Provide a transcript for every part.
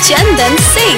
चंदन सिंह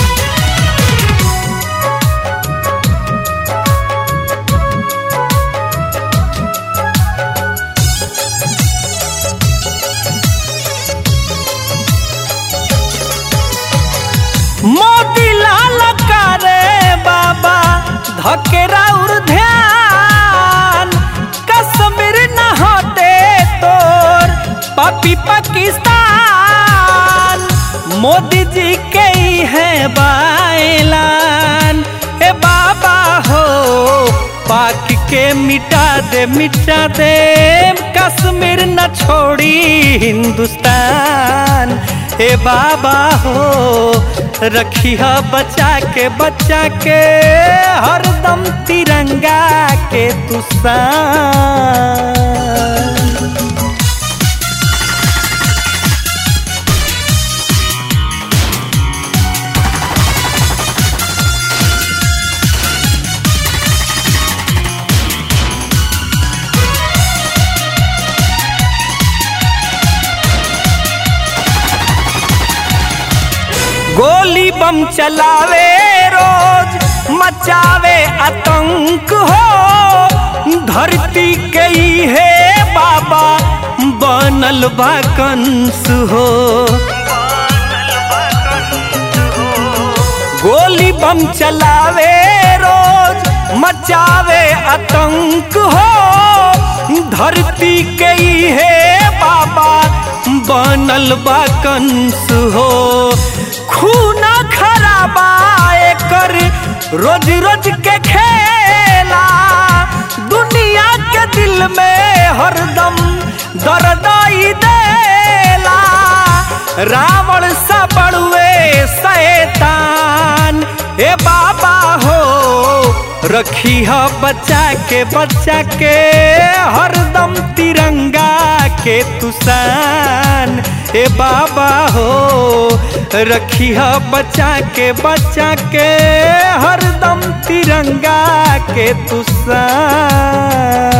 मोती लाल करे बाबा धकेरा उर ध्यान कश्मीर न होते तोर पापी पाकिस्तान मोदी जी के ही है बायलान ए बाबा हो पाक के मिटा दे मिटा दे कश्मीर न छोड़ी हिंदुस्तान ए बाबा हो रखी ह बचा के बचा के हरदम तिरंगा के तुसान गोली बम चलावे रोज मचावे आतंक हो धरती कई है बाबा बनल बा कंस हो गोली बम चलावे रोज मचावे आतंक हो धरती कई है बाबा बनल बा कंस हो खूना खराबा कर रोज रोज के खेला दुनिया के दिल में हरदम दर्दाई देला रावण सा बड़ुए शैतान ए बाबा हो रखी ह बच्चा के बच्चा के हरदम तिरंगा के तुसान ए बाबा हो रखी ह बच्चा के बच्चा के हरदम तिरंगा के तुसान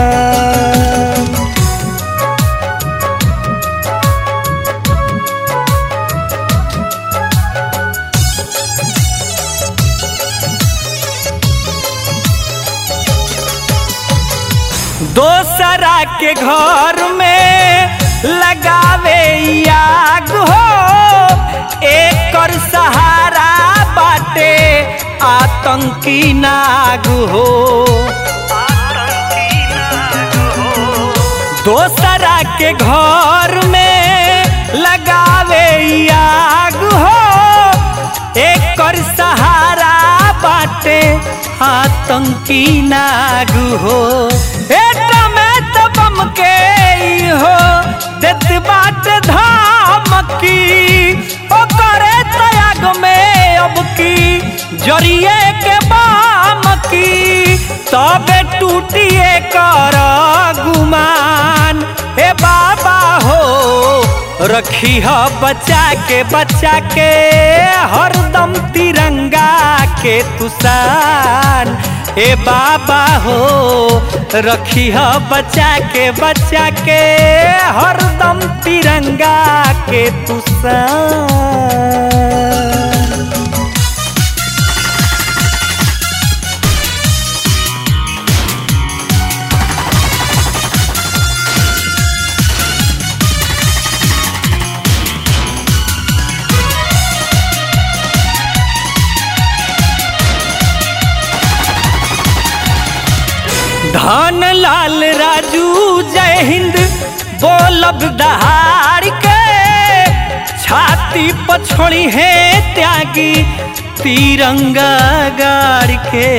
दोसरा के घर में लगावे आग हो एकर सहारा बाटे आतंकी नाग हो दोसरा के घर में लगावे आग हो एकर सहारा बाटे आतंकी नाग हो एटा में तो बम के ई हो देत बाट धमकी ओ करे तयाग में अब की जरिए के बाम की तबे टूटिए कर गुमान हे बाबा हो रखी ह बच्चा के बच्चा के हरदम तिरंगा के तुसान ए बाबा हो रखी ह बच्चा के बच्चा के हरदम तिरंगा के तुसान धन लाल राजू जय हिंद बोलब दहाड़ के छाती पछोड़ी है त्यागी तिरंगा गाड़ के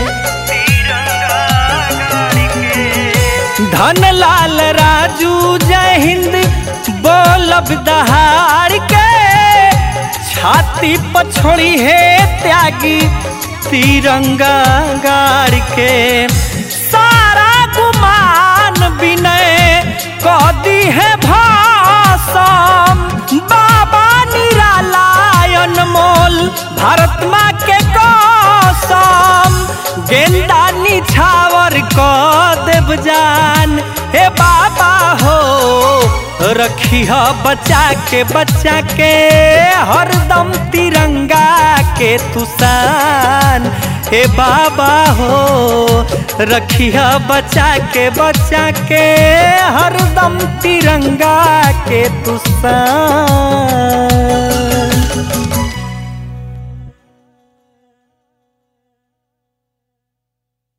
धन लाल राजू जय हिंद बोलब दहाड़ के छाती पछोड़ी है त्यागी तिरंगा गाड़ के सारा गुमान विनय कदी है भाषम बाबा निरालायन मोल भारत माँ के कसम गेंदा निछावर क देव जान हे बाबा हो रखिया बचा के बचा के हरदम तिरंगा के तुसान हे बाबा हो रखिया बचा के बचा के हरदम तिरंगा के तुसान